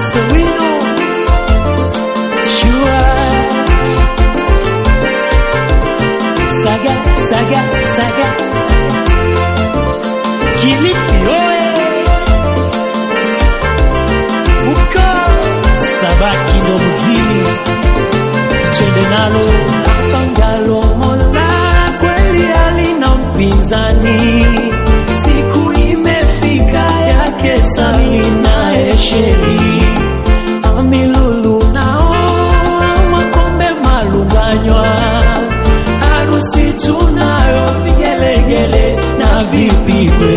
Sowino Shua Saga Saga Saga Kilifi oye uko Sabaki ndo mjini twende nalo pangalo Mola kweli alina mpinzani siku imefika yake Samina Esheri Amilulu nao makombe malunganywa harusi tunayo vigelegele na vipigwe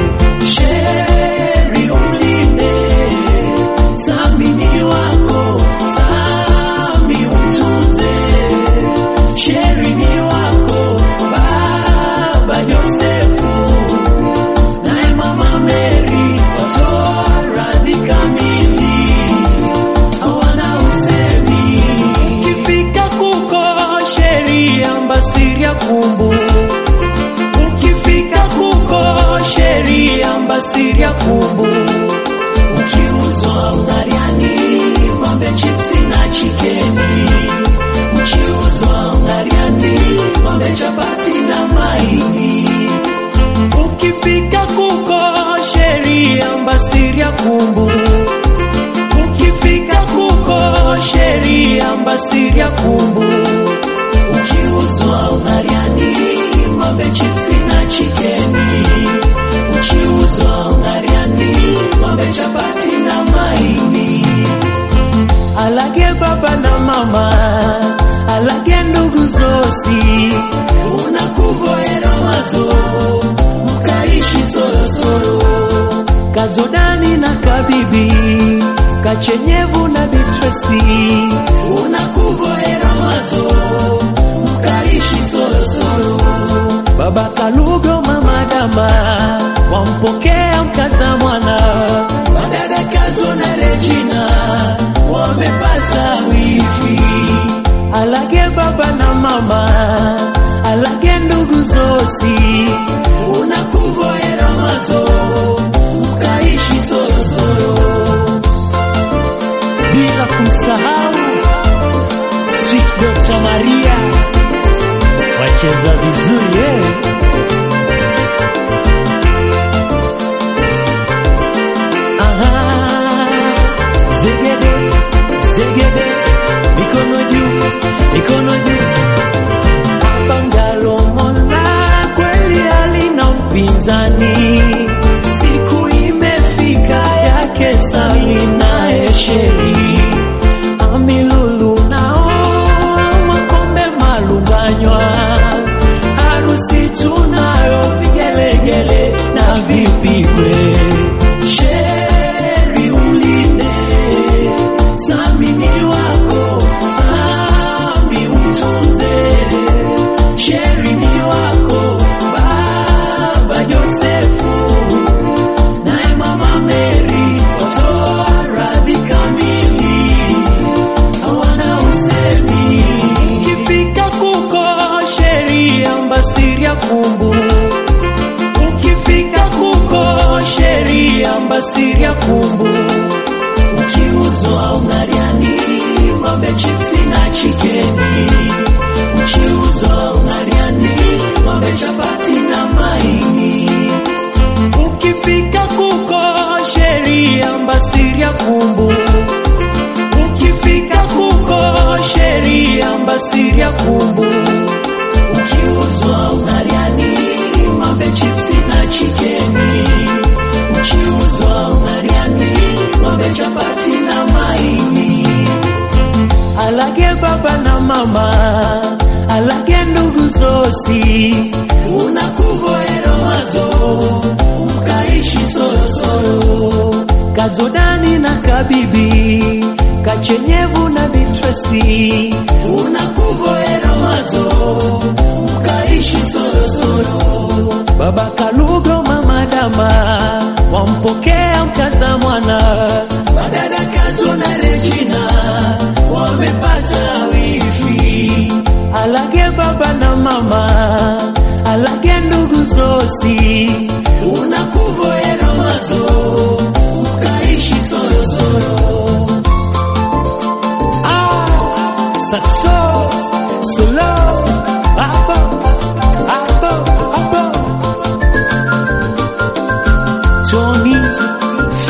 Sheri umlinde Samini wako Sami umtunze Sheri ni wako Baba Yosefu naye Mama Mary watoa radhi kamili hawana usemi ukifika kuko sheria mbasiria kumbu ukifika kuko sheria mbasiria kumbu ukiuzwa ungariani ng'ombe chipsi na chikeni ukiuzwa ungariani ng'ombe chapati na maini ukifika kuko sheria mbasiria kumbu ukifika kuko sheria mbasiria kumbu ukiuzwa ungariani ng'ombe chipsi na chikeni ukiuzwa ungariani ng'ombe chapati na maini alage baba na mama alage ndugu zosi unakuvoera wazo mkaishi sorosoro kazodani na kabibi kachenyevu na bitresi unakuvoera wazo mkaishi sorosoro baba kalugo mama dama wampokea mkaza mwana madada kazo na rejina wamepata wifi alage baba na mama alage ndugu zosi unakuvoera mazo ukaishi sorosoro bila kumsahau Sweet Dr. Maria wacheza vizuri eh? Aha, zegede zegede mikono juu mikono juu Bangalo Mola kweli alina mpinzani, siku imefika yake Samina Esheri Amilulu nao makombe malunganywa, harusi tunayo vigelegele na vipigwe. Sheri umlinde Samini wako Sami umtunze Sheri ni wako Baba Yosefu naye Mama Mary watoa radhi kamili hawana usemi ukifika kuko sheria mbasiria kumbu ukifika kuko sheria mbasiria kumbu ukiuzwa ungariani ng'ombe chipsi na chikeni ukiuzwa ungariani ng'ombe chapati na maini ukifika kuko sheria mbasiria kumbu ukifika kuko sheria mbasiria kumbu ukiuzwa ungariani ng'ombe chipsi na chikeni ukiuzwa ungariani ng'ombe chapati na maini alage baba na mama alage ndugu zosi unakuvoera wazo ukaishi sorosoro kazodani na kabibi kachenyevu na bitresi unakuvoera wazo ukaishi sorosoro baba kalugo mama dama wampokea mkaza mwana madada kazo na rejina wamepata wifi alage baba na mama alage ndugu zosi unakuvoera mazo ukaishi sorosoro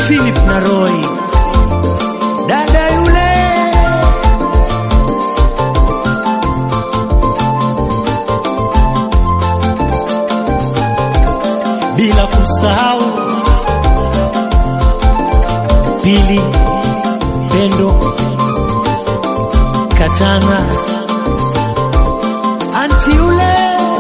Philip na Roy, dada yule bila kusahau Pili Pendo Katana anti yule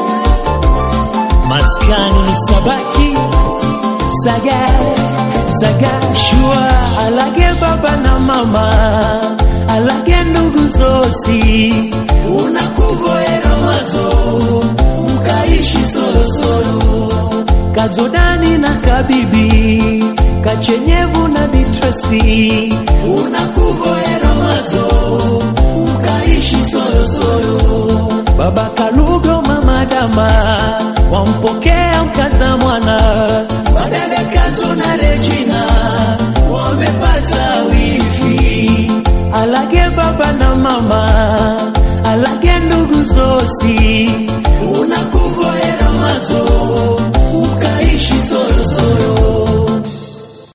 maskani ni sabaki saga saga shua alage baba na mama alage ndugu zosi unakuvoera mazo mkaishi sorosoro kazodani na kabibi kachenyevu na bitresi unakuvoera mazo mkaishi sorosoro baba kalugo mama dama wampokea mkaza mwana badala kazo na Regina wamepata wifi alage baba na mama alage ndugu zosi